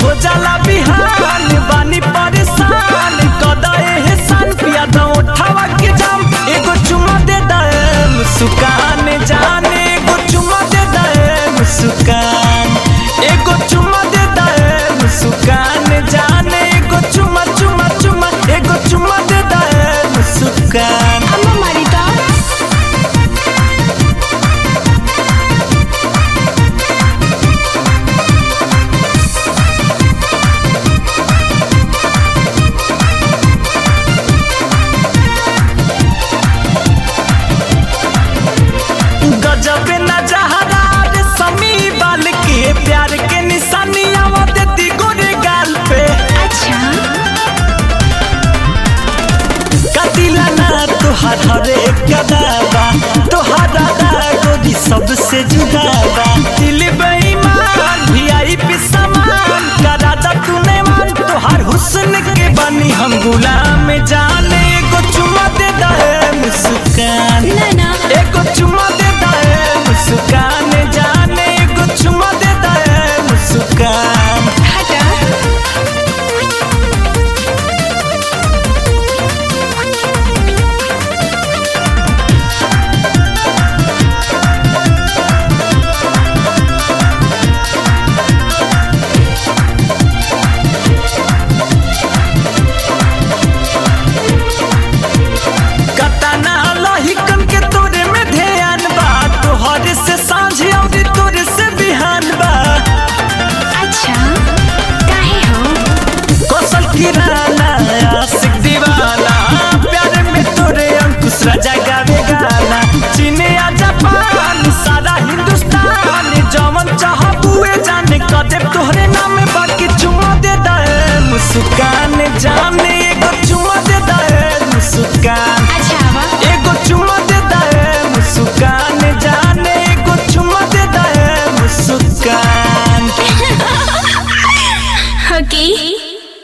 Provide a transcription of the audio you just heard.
हो जाला बिहान बानी परेशान कदए हे सान पिया दो उठावा के जाम एगो चुमा दे दे मुस्कान जाने एगो चुमा दे दे मुस्कान एगो चुमा दे दे मुस्कान जाने एगो चुमा चुमा चुमा एगो चुमा दे दे मुस्कान అమ్మ మరిదా गजब नजहरा रे समी बाल के प्यार के निशानी आवत दी गोरे गाल पे అచ్చా कतिला ना तुहार हरे कदाबा तुहारा गोरी सबसे जुदाबा दिल बेईमान वीआईपी सामान करा दा तूने मान तुहार हुस्न के बनी हम गुलाम जाने एगो चुमा दे दे मुस्कान నానా एगो चुमा दे दे मुस्कान जाने एगो चुमा दे दे मुस्कान హటా कतना लहिकन के तोरे में ध्यान बा तोहरे से सांझ और तोरे से बिहान बा అచ్చా కాహే హో कौशल किराना आशिक दीवाना प्यार में तोरे अंकुश राजा गावे गाना चीने आ जापान सारा हिंदुस्तान जवन चाह बुए जाने कदे तोहरे नाम बाकी चुमा दे दे मुस्कान जाने एगो चुमा दे दे मुस्कान అచ్చావా एगो चुमा दे दे मुस्कान जाने एगो चुमा दे दे मुस्कान ఓకే